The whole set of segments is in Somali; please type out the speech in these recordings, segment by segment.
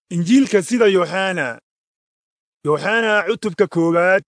injiilka sida yooxana yooxana cutubka koowaad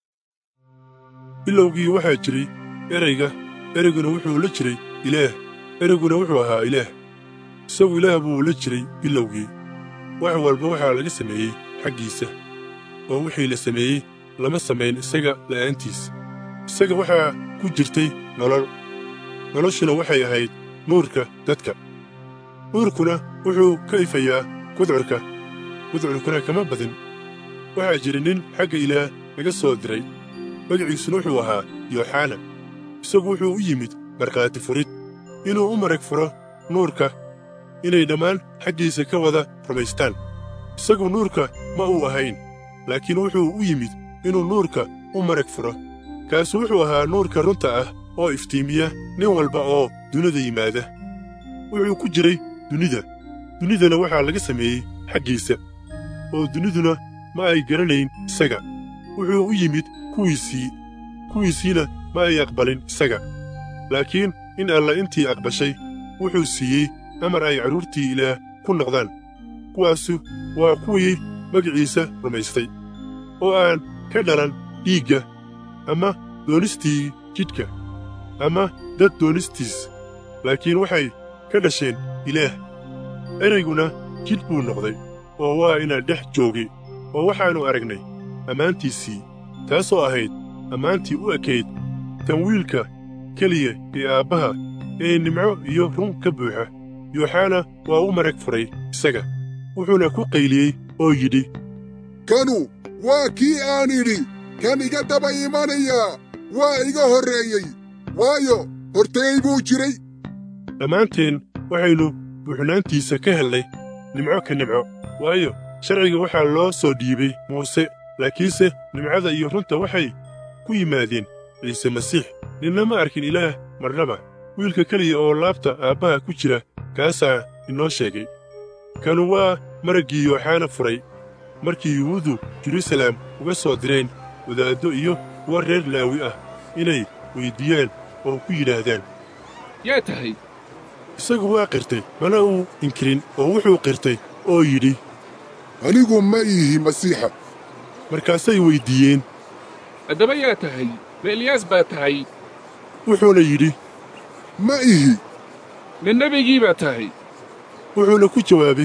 bilowgii waxaa jiray erayga ereyguna wuxuu la jiray ilaah ereyguna wuxuu ahaa ilaah isagu ilaah buu la jiray bilowgii wax walba waxaa laga sameeyey xaggiisa oo wixii la sameeyey lama samayn isaga la'aantiis isaga waxaa ku jirtay nolol noloshuna waxay ahayd nuurka dadka nuurkuna wuxuu ka ifayaa gudcurka gudcurkuna kama badin waxaa jira nin xagga ilaah laga soo diray magaciisuna wuxuu ahaa yooxana isagu wuxuu u yimid markhaati furid inuu u marag furo nuurka inay dhammaan xaggiisa ka wada rumaystaan isagu nuurka ma uu ahayn laakiin wuxuu u yimid inuu nuurka u marag furo kaasu wuxuu ahaa nuurka runta ah oo iftiimiya nin walba oo dunida yimaada wuxuu ku jiray dunida dunidana waxaa laga sameeyey xaggiisa oo duniduna ma ay garanayn isaga wuxuu u yimid kuwiisii kuwiisiina ma ay aqbalin isaga laakiin in alla intii aqbashay wuxuu siiyey amar ay carruurtii ilaah ku noqdaan kuwaasu waa kuwii magiciisa rumaystay oo aan ka dhalan dhiigga ama doonistii jidhka ama dad doonistiis laakiin waxay ka dhasheen ilaah ereyguna jidh buu noqday oo waa inaan dhex joogay oo waxaannu aragnay ammaantiisii taasoo ahayd ammaantii u ekayd tan wiilka keliya ee aabbaha ee nimco iyo run ka buuxa yooxana waa u marag furay isaga wuxuuna ku qayliyey oo yidhi kanu waa kii aan idhi kan iga daba imanayaa waa iga horreeyey waayo horteey buu jiray dhammaanteen waxaynu buuxnaantiisa ka hellay nimco ka nimco waayo sharciga waxaa loo soo dhiibay muuse laakiinse nimcada iyo runta waxay ku yimaadeen ciise masiix ninna ma arkin ilaah marnaba wiilka keliya oo laabta aabbaha ku jira kaasaa inoo sheegay kanu waa maraggii yooxana furay markii yuhuuddu jeruusaleem uga soo direen wadaaddo iyo kuwa reer laawi ah inay weyddiiyaan oo ku yidhaahdaan yaa tahay isagu waa qirtay mana uu inkirin oo wuxuu qirtay oo yidhi anigu ma ihi masiixa markaasay weyddiiyeen haddaba yaa tahay ma eliyaas baa tahay wuxuuna yidhi ma ihi ma nebigii baa tahay wuxuuna ku jawaabay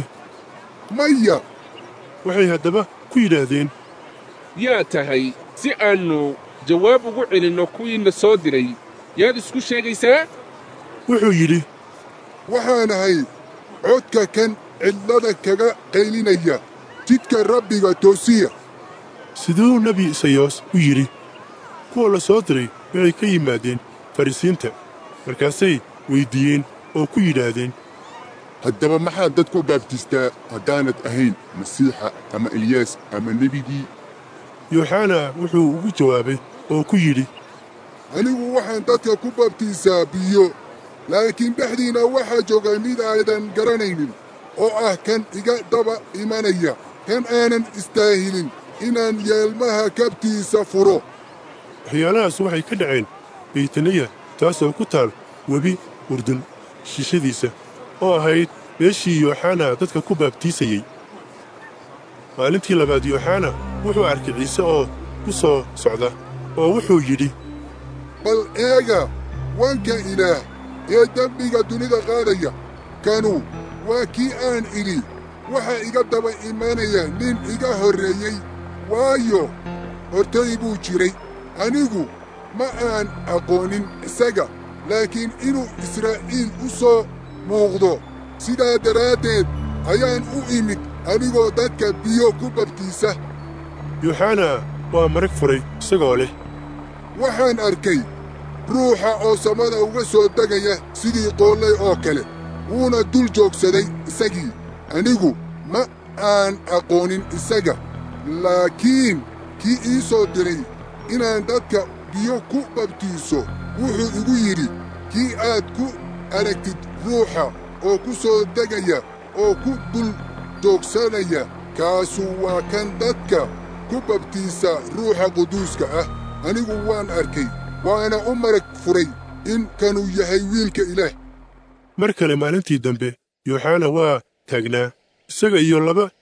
maya waxay haddaba ku yidhaahdeen yaa tahay si aannu jawaab ugu celinno kuwiinna soo diray yaad isku sheegaysaa wuxuu yidhi waxaan ahay codka kan cidlada kaga qaylinaya jidka rabbiga toosiya siduu nebi isayaas u yidhi kuwa la soo diray waxay ka yimaadeen farrisiinta markaasay weyddiiyeen oo ku yidhaahdeen haddaba maxaad dadku baabtistaa haddaanad ahayn masiixa ama eliyaas ama nebigii yooxana wuxuu ugu jawaabay oo ku yidhi anigu waxaan dadka ku baabtiisaa biyo laakiin dhexdiinna waxaa jooga mid aadan garanaynin oo ah kan iga daba imanaya kan aanan istaahilin inaan yeelmaha kabtiisa furo waxyaalahaas waxay ka dhaceen baytaniya taasoo ku taal webi urdun shishadiisa oo ahayd meeshii yooxana dadka ku baabtiisayey maalintii labaad yooxana wuxuu arkay ciise oo ku soo socda oo wuxuu yidhi bal eega wanka ilaah ee dembiga dunida qaadaya kanu waa kii aan idhi waxa iga daba imanaya nin iga horreeyey waayo hortay buu jiray anigu ma aan aqoonin isaga laakiin inuu israa'iil u soo muuqdo sidaa daraaddeed ayaan u imid anigoo dadka biyo ku babtiisa yooxana waa marag furay isagoo leh waxaan arkay ruuxa oo samada uga soo degaya sidii qoollay oo kale wuuna dul joogsaday isagii anigu ma aan aqoonin isaga laakiin kii ii soo diray inaan dadka biyo ku babtiiso wuxuu igu yidhi kii aad ku aragtid ruuxa oo ku soo degaya oo ku dul joogsanaya kaasu waa kan dadka ku babtiisa ruuxa quduuska ah anigu waan arkay waana u marag furay in kanuu yahay wiilka ilaah mar kale maalintii dambe yooxana waa taagnaa isaga iyo laba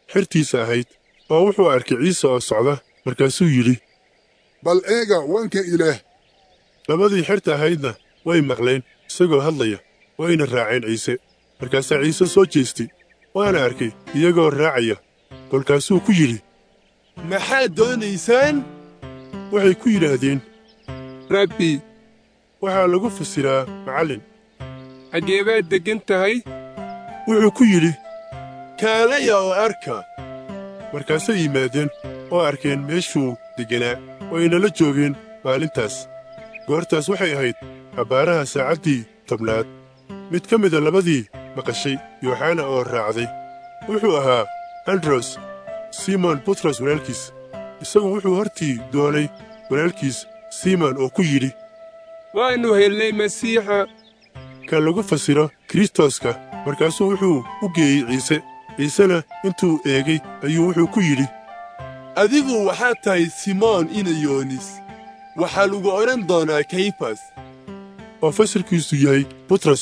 xertiisa ahayd oo wuxuu arkay ciise oo socda markaasuu yidhi bal eega wanka ilaah labadii xerta ahaydna way maqleen isagoo hadlaya wayna raaceen ciise markaasaa ciise soo jeestay waana arkay iyagoo raacaya kolkaasuu ku yidhi maxaad doonaysaan waxay ku yidhaahdeen rabbi waxaa lagu fasiraa macallin xaggee baad deggan tahay wuxuu ku yidhi kaalaya oo arka markaasay yimaadeen oo arkeen meeshuu degganaa wayna la joogeen maalintaas goortaas waxay ahayd abbaaraha saacaddii tobnaad mid ka mida labadii maqashay yooxana oo raacday wuxuu ahaa andros simon butros walaalkiis isagu wuxuu hortii doonay walaalkiis simon oo ku yidhi waannu helnay masiixa ka lagu fasiro kristoska markaasuu wuxuu u geeyey ciise ciisena intuu eegay ayuu wuxuu ku yidhi adigu waxaad tahay simoon inayoonis waxaa lagu odhan doonaa kayfas oo fasalkiisu yahay butros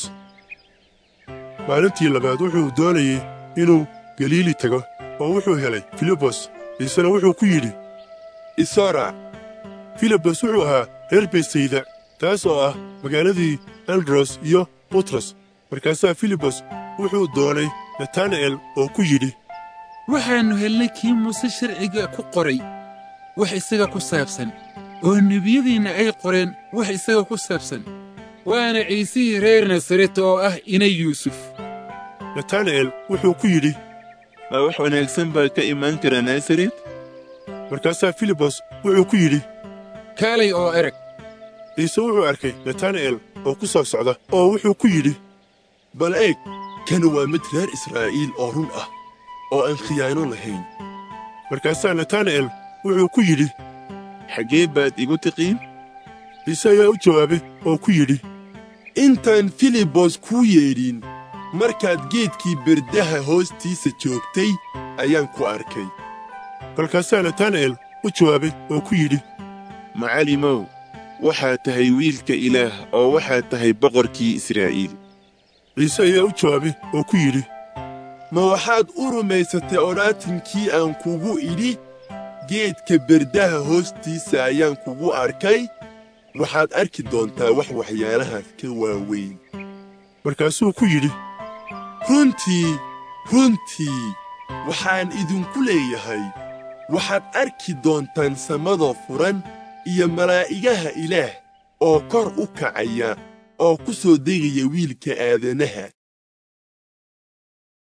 maalintii labaad wuxuu doonayey inuu galiili tago oo wuxuu helay filibos ciisena wuxuu ku yidhi isora filibos wuxuu ahaa reer beysayda taas oo ah magaaladii andros iyo butros markaasaa filibos wuxuu doonay natana'el oo ku yidhi waxaannu helnay kii muuse sharciga ku qoray wax isaga ku saabsan oo nebiyadiinna ay qoreen wax isaga ku saabsan waana ciisihii reer nasaret oo ah inay yuusuf natana'el wuxuu ku yidhi ma wax wanaagsan baa ka imaan kara nasaret markaasaa filibos wuxuu ku yidhi kaalay oo erag ciise wuxuu arkay natana'el oo ku soo socda oo wuxuu ku yidhi bal eeg kan waa mid reer israa'iil oo run ah oo aan khiyaano lahayn markaasaa natana'el wuxuu ku yidhi xaggee baad igu tiqiin ciise ayaa u jawaabay oo ku yidhi intaan filibos kuu yeedhin markaad geedkii berdaha hoostiisa joogtay ayaan ku arkay kolkaasaa natana'el u jawaabay oo ku yidhi macallimow waxaad tahay wiilka ilaah oo waxaad tahay boqorkii israa'iil ciise ayaa u jawaabay oo ku yidhi ma waxaad u rumaysatay odhaatinkii aan kugu idhi geedka berdaha hoostiisa ayaan kugu arkay waxaad arki doontaa wax waxyaalahaas ka waaweyn markaasuu ku yidhi runtii runtii waxaan idinku leeyahay waxaad arki doontaan samadoo furan iyo malaa'igaha ilaah oo kor u kacaya oo ku soo degaya wiilka aadanaha